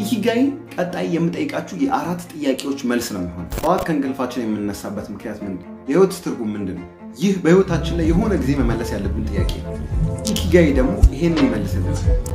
ኢኪጋይ ቀጣይ የምጠይቃችሁ የአራት ጥያቄዎች መልስ ነው የሚሆን። ጠዋት ከእንቅልፋችን የምንነሳበት ምክንያት ምንድን ነው? የህይወት ትርጉም ምንድን ነው? ይህ በህይወታችን ላይ የሆነ ጊዜ መመለስ ያለብን ጥያቄ ነው። ኢኪጋይ ደግሞ ይሄንን ይመልስልን።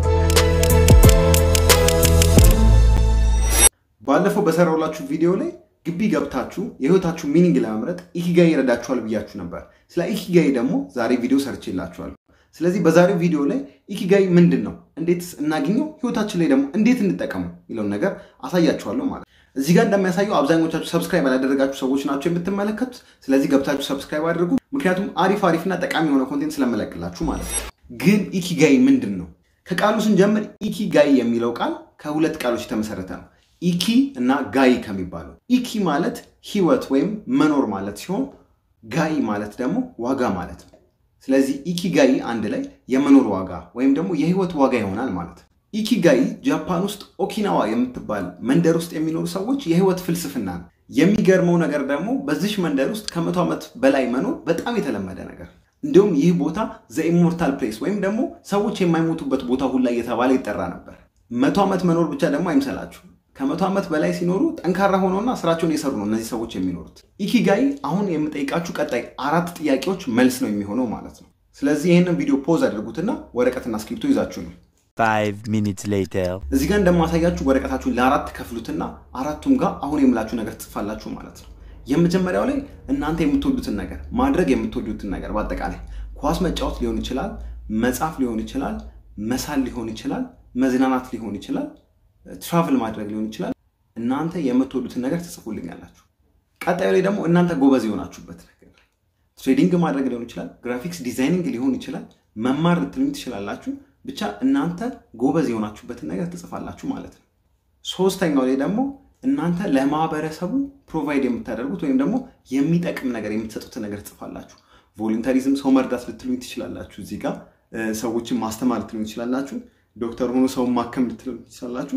ባለፈው በሰራውላችሁ ቪዲዮ ላይ ግቢ ገብታችሁ የህይወታችሁ ሚኒንግ ለመምረጥ ኢኪጋይ ይረዳችኋል ብያችሁ ነበር። ስለ ኢኪጋይ ደግሞ ዛሬ ቪዲዮ ሰርቼላችኋለሁ። ስለዚህ በዛሬው ቪዲዮ ላይ ኢኪጋይ ምንድን ነው፣ እንዴትስ እናገኘው፣ ህይወታችን ላይ ደግሞ እንዴት እንጠቀሙ የሚለውን ነገር አሳያችኋለሁ ማለት ነው። እዚህ ጋር እንደሚያሳየው አብዛኞቻችሁ ሰብስክራይብ ያላደረጋችሁ ሰዎች ናቸው የምትመለከቱት። ስለዚህ ገብታችሁ ሰብስክራይብ አድርጉ፣ ምክንያቱም አሪፍ አሪፍና ጠቃሚ የሆነ ኮንቴንት ስለመለቅላችሁ ማለት ነው። ግን ኢኪጋይ ምንድን ነው? ከቃሉ ስንጀምር ኢኪጋይ የሚለው ቃል ከሁለት ቃሎች የተመሰረተ ነው። ኢኪ እና ጋይ ከሚባለው ኢኪ ማለት ህይወት ወይም መኖር ማለት ሲሆን ጋይ ማለት ደግሞ ዋጋ ማለት ነው። ስለዚህ ኢኪጋይ አንድ ላይ የመኖር ዋጋ ወይም ደግሞ የህይወት ዋጋ ይሆናል ማለት ነው። ኢኪጋይ ጃፓን ውስጥ ኦኪናዋ የምትባል መንደር ውስጥ የሚኖሩ ሰዎች የህይወት ፍልስፍና ነው። የሚገርመው ነገር ደግሞ በዚሽ መንደር ውስጥ ከመቶ ዓመት በላይ መኖር በጣም የተለመደ ነገር እንዲሁም ይህ ቦታ ዘ ኢሞርታል ፕሌስ ወይም ደግሞ ሰዎች የማይሞቱበት ቦታ ሁላ እየተባለ ይጠራ ነበር። መቶ ዓመት መኖር ብቻ ደግሞ አይምሰላችሁ። ከመቶ ዓመት በላይ ሲኖሩ ጠንካራ ሆነውና ስራቸውን የሰሩ ነው እነዚህ ሰዎች የሚኖሩት። ኢኪጋይ አሁን የምጠይቃችሁ ቀጣይ አራት ጥያቄዎች መልስ ነው የሚሆነው ማለት ነው። ስለዚህ ይህንን ቪዲዮ ፖዝ አድርጉትና ወረቀትና እስክሪብቶ ይዛችሁ ነው። Five minutes later. እዚህ ጋር እንደማሳያችሁ ወረቀታችሁን ለአራት ከፍሉትና አራቱም ጋር አሁን የምላችሁ ነገር ትጽፋላችሁ ማለት ነው። የመጀመሪያው ላይ እናንተ የምትወዱትን ነገር ማድረግ የምትወዱትን ነገር በአጠቃላይ ኳስ መጫወት ሊሆን ይችላል፣ መጻፍ ሊሆን ይችላል፣ መሳል ሊሆን ይችላል፣ መዝናናት ሊሆን ይችላል ትራቭል ማድረግ ሊሆን ይችላል። እናንተ የምትወዱትን ነገር ትጽፉልኛላችሁ። ቀጣዩ ላይ ደግሞ እናንተ ጎበዝ የሆናችሁበት ነገር ላይ ትሬዲንግ ማድረግ ሊሆን ይችላል፣ ግራፊክስ ዲዛይኒንግ ሊሆን ይችላል፣ መማር ልትሉኝ ትችላላችሁ። ብቻ እናንተ ጎበዝ የሆናችሁበትን ነገር ትጽፋላችሁ ማለት ነው። ሶስተኛው ላይ ደግሞ እናንተ ለማህበረሰቡ ፕሮቫይድ የምታደርጉት ወይም ደግሞ የሚጠቅም ነገር የምትሰጡትን ነገር ትጽፋላችሁ። ቮሉንተሪዝም ሰው መርዳት ልትሉኝ ትችላላችሁ። እዚህ ጋር ሰዎችን ማስተማር ልትሉኝ ትችላላችሁ። ዶክተር ሆኖ ሰውን ማከም ልትሉኝ ትችላላችሁ።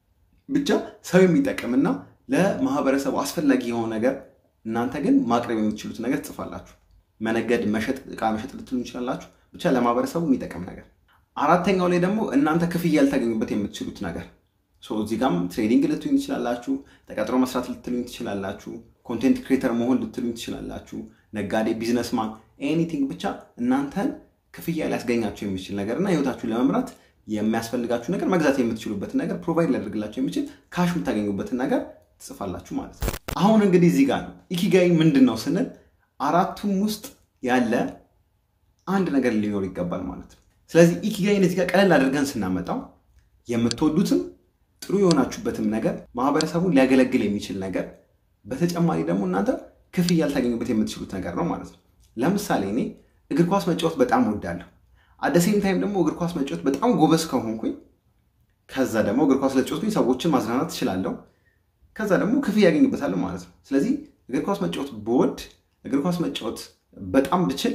ብቻ ሰው የሚጠቅምና ለማህበረሰቡ አስፈላጊ የሆነ ነገር እናንተ ግን ማቅረብ የምትችሉት ነገር ትጽፋላችሁ። መነገድ፣ መሸጥ፣ እቃ መሸጥ ልትሉ ይችላላችሁ። ብቻ ለማህበረሰቡ የሚጠቅም ነገር። አራተኛው ላይ ደግሞ እናንተ ክፍያ ያልታገኙበት የምትችሉት ነገር እዚህ ጋም ትሬዲንግ ልትሉኝ ትችላላችሁ። ተቀጥሮ መስራት ልትሉኝ ትችላላችሁ። ኮንቴንት ክሬተር መሆን ልትሉኝ ትችላላችሁ። ነጋዴ፣ ቢዝነስማን፣ ኤኒቲንግ ብቻ እናንተን ክፍያ ሊያስገኛቸው የሚችል ነገር እና ህይወታችሁን ለመምራት የሚያስፈልጋችሁ ነገር መግዛት የምትችሉበትን ነገር ፕሮቫይድ ሊያደርግላቸው የሚችል ካሽ የምታገኙበትን ነገር ትጽፋላችሁ ማለት ነው። አሁን እንግዲህ እዚህ ጋር ነው ኢኪጋይ ምንድን ነው ስንል አራቱም ውስጥ ያለ አንድ ነገር ሊኖር ይገባል ማለት ነው። ስለዚህ ኢኪጋይን እዚህ ጋር ቀለል አድርገን ስናመጣው የምትወዱትም ጥሩ የሆናችሁበትም ነገር ማህበረሰቡን ሊያገለግል የሚችል ነገር፣ በተጨማሪ ደግሞ እናንተ ክፍያ ያልታገኙበት የምትችሉት ነገር ነው ማለት ነው። ለምሳሌ እኔ እግር ኳስ መጫወት በጣም እወዳለሁ። አደሴም ታይም ደግሞ እግር ኳስ መጫወት በጣም ጎበዝ ከሆንኩኝ ከዛ ደግሞ እግር ኳስ ለጫወትኩኝ ሰዎችን ማዝናናት እችላለሁ። ከዛ ደግሞ ክፍያ ያገኝበታለሁ ማለት ነው። ስለዚህ እግር ኳስ መጫወት ብወድ እግር ኳስ መጫወት በጣም ብችል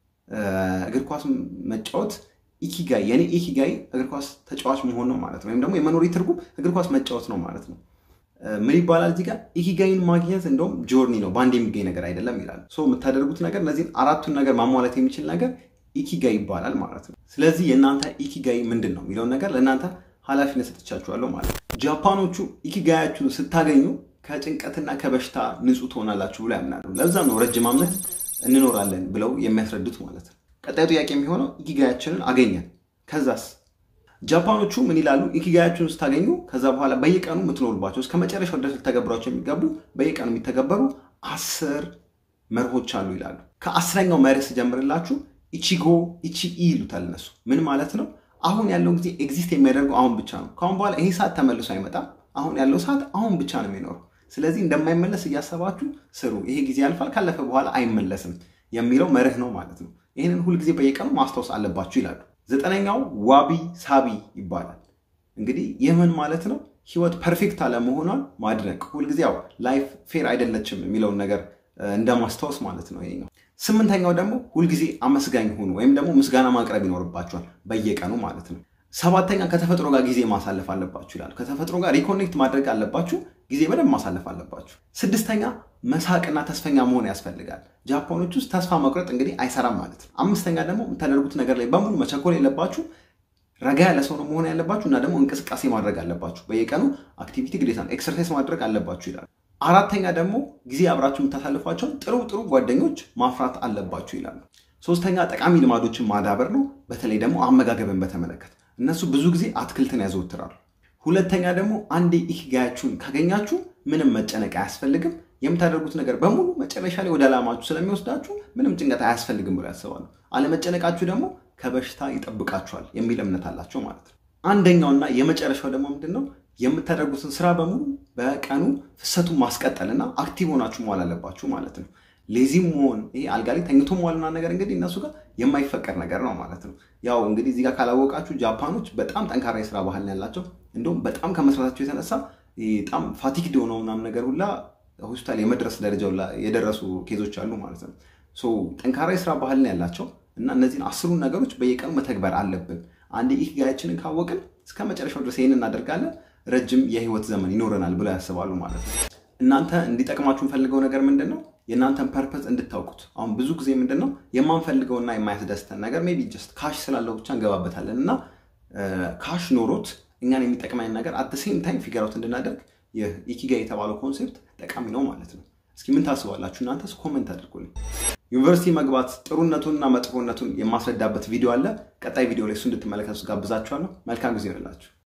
እግር ኳስ መጫወት ኢኪጋይ የኔ ኢኪጋይ እግር ኳስ ተጫዋች መሆን ነው ማለት ነው። ወይም ደግሞ የመኖሪ ትርጉም እግር ኳስ መጫወት ነው ማለት ነው። ምን ይባላል እዚህ ጋር ኢኪጋይን ማግኘት እንደውም ጆርኒ ነው፣ በአንድ የሚገኝ ነገር አይደለም ይላል። የምታደርጉት ነገር እነዚህን አራቱን ነገር ማሟላት የሚችል ነገር ኢኪጋይ ይባላል ማለት ነው። ስለዚህ የእናንተ ኢኪጋይ ምንድን ነው የሚለውን ነገር ለእናንተ ኃላፊነት ሰጥቻችኋለሁ ማለት ነው። ጃፓኖቹ ኢኪጋያችሁን ስታገኙ ከጭንቀትና ከበሽታ ንጹህ ትሆናላችሁ ብሎ ያምናሉ። ለዛ ነው ረጅም ዓመት እንኖራለን ብለው የሚያስረዱት ማለት ነው። ቀጣዩ ጥያቄ የሚሆነው ኢኪጋያችንን አገኘን፣ ከዛስ? ጃፓኖቹ ምን ይላሉ? ኢኪጋያችሁን ስታገኙ ከዛ በኋላ በየቀኑ የምትኖሩባቸው እስከ መጨረሻው ድረስ ልተገብሯቸው የሚገቡ በየቀኑ የሚተገበሩ አስር መርሆች አሉ ይላሉ። ከአስረኛው መርህ ስጀምርላችሁ ኢቺጎ ኢቺኢ ይሉታል እነሱ። ምን ማለት ነው? አሁን ያለው ጊዜ ኤግዚስት የሚያደርገው አሁን ብቻ ነው። ከአሁን በኋላ ይሄ ሰዓት ተመልሶ አይመጣም። አሁን ያለው ሰዓት አሁን ብቻ ነው የሚኖረው። ስለዚህ እንደማይመለስ እያሰባችሁ ስሩ። ይሄ ጊዜ ያልፋል፣ ካለፈ በኋላ አይመለስም የሚለው መርህ ነው ማለት ነው። ይህንን ሁልጊዜ በየቀኑ ማስታወስ አለባችሁ ይላሉ። ዘጠነኛው ዋቢ ሳቢ ይባላል። እንግዲህ ይህ ምን ማለት ነው? ህይወት ፐርፌክት አለመሆኗን ማድነቅ። ሁልጊዜ ያው ላይፍ ፌር አይደለችም የሚለውን ነገር እንደማስታወስ ማለት ነው ይሄ ነው። ስምንተኛው ደግሞ ሁልጊዜ አመስጋኝ ሁኑ ወይም ደግሞ ምስጋና ማቅረብ ይኖርባችኋል በየቀኑ ማለት ነው። ሰባተኛ ከተፈጥሮ ጋር ጊዜ ማሳለፍ አለባችሁ ይላሉ። ከተፈጥሮ ጋር ሪኮኔክት ማድረግ አለባችሁ፣ ጊዜ በደንብ ማሳለፍ አለባችሁ። ስድስተኛ መሳቅና ተስፈኛ መሆን ያስፈልጋል። ጃፓኖች ውስጥ ተስፋ መቁረጥ እንግዲህ አይሰራም ማለት ነው። አምስተኛ ደግሞ የምታደርጉት ነገር ላይ በሙሉ መቸኮል የለባችሁ። ረጋ ያለ ሰው ነው መሆን ያለባችሁ እና ደግሞ እንቅስቃሴ ማድረግ አለባችሁ። በየቀኑ አክቲቪቲ ግዴታ ነው፣ ኤክሰርሳይዝ ማድረግ አለባችሁ ይላል። አራተኛ ደግሞ ጊዜ አብራችሁ የምታሳልፏቸውን ጥሩ ጥሩ ጓደኞች ማፍራት አለባችሁ ይላሉ። ሶስተኛ ጠቃሚ ልማዶችን ማዳበር ነው፣ በተለይ ደግሞ አመጋገብን በተመለከተ እነሱ ብዙ ጊዜ አትክልትን ያዘወትራሉ። ሁለተኛ ደግሞ አንዴ ኢኪጋያችሁን ካገኛችሁ ምንም መጨነቅ አያስፈልግም። የምታደርጉት ነገር በሙሉ መጨረሻ ላይ ወደ ዓላማችሁ ስለሚወስዳችሁ ምንም ጭንቀት አያስፈልግም ብሎ ያስባሉ። አለመጨነቃችሁ ደግሞ ከበሽታ ይጠብቃችኋል የሚል እምነት አላቸው ማለት ነው። አንደኛውና የመጨረሻው ደግሞ ምንድን ነው? የምታደርጉትን ስራ በሙሉ በቀኑ ፍሰቱን ማስቀጠልና አክቲቭ ሆናችሁ መዋል አለባችሁ ማለት ነው። ሌዚም መሆን ይሄ አልጋ ላይ ተኝቶ መዋልና ነገር እንግዲህ እነሱ ጋር የማይፈቀድ ነገር ነው ማለት ነው። ያው እንግዲህ እዚህ ጋር ካላወቃችሁ ጃፓኖች በጣም ጠንካራ የስራ ባህል ነው ያላቸው። እንዲሁም በጣም ከመስራታቸው የተነሳ በጣም ፋቲክድ የሆነው ምናምን ነገር ሁላ ሆስፒታል የመድረስ ደረጃ የደረሱ ኬዞች አሉ ማለት ነው። ጠንካራ የስራ ባህል ነው ያላቸው እና እነዚህን አስሩን ነገሮች በየቀኑ መተግበር አለብን። አንድ ኢኪጋያችንን ካወቅን እስከ መጨረሻው ድረስ ይህን እናደርጋለን፣ ረጅም የህይወት ዘመን ይኖረናል ብለው ያስባሉ ማለት ነው። እናንተ እንዲጠቅማችሁ የምፈልገው ነገር ምንድን ነው? የእናንተን ፐርፐዝ እንድታውቁት። አሁን ብዙ ጊዜ ምንድን ነው የማንፈልገውና የማያስደስተን ነገር ሜይ ቢ ጀስት ካሽ ስላለው ብቻ እንገባበታለን እና ካሽ ኖሮት እኛን የሚጠቅመን ነገር አት ሴም ታይም ፊገር አውት እንድናደርግ ይህ ኢኪጋ የተባለው ኮንሴፕት ጠቃሚ ነው ማለት ነው። እስኪ ምን ታስባላችሁ እናንተስ? ኮመንት አድርጉልኝ። ዩኒቨርሲቲ መግባት ጥሩነቱንና መጥፎነቱን የማስረዳበት ቪዲዮ አለ። ቀጣይ ቪዲዮ ላይ እሱ እንድትመለከቱ ጋብዛችኋለሁ። መልካም ጊዜ ይሆንላችሁ።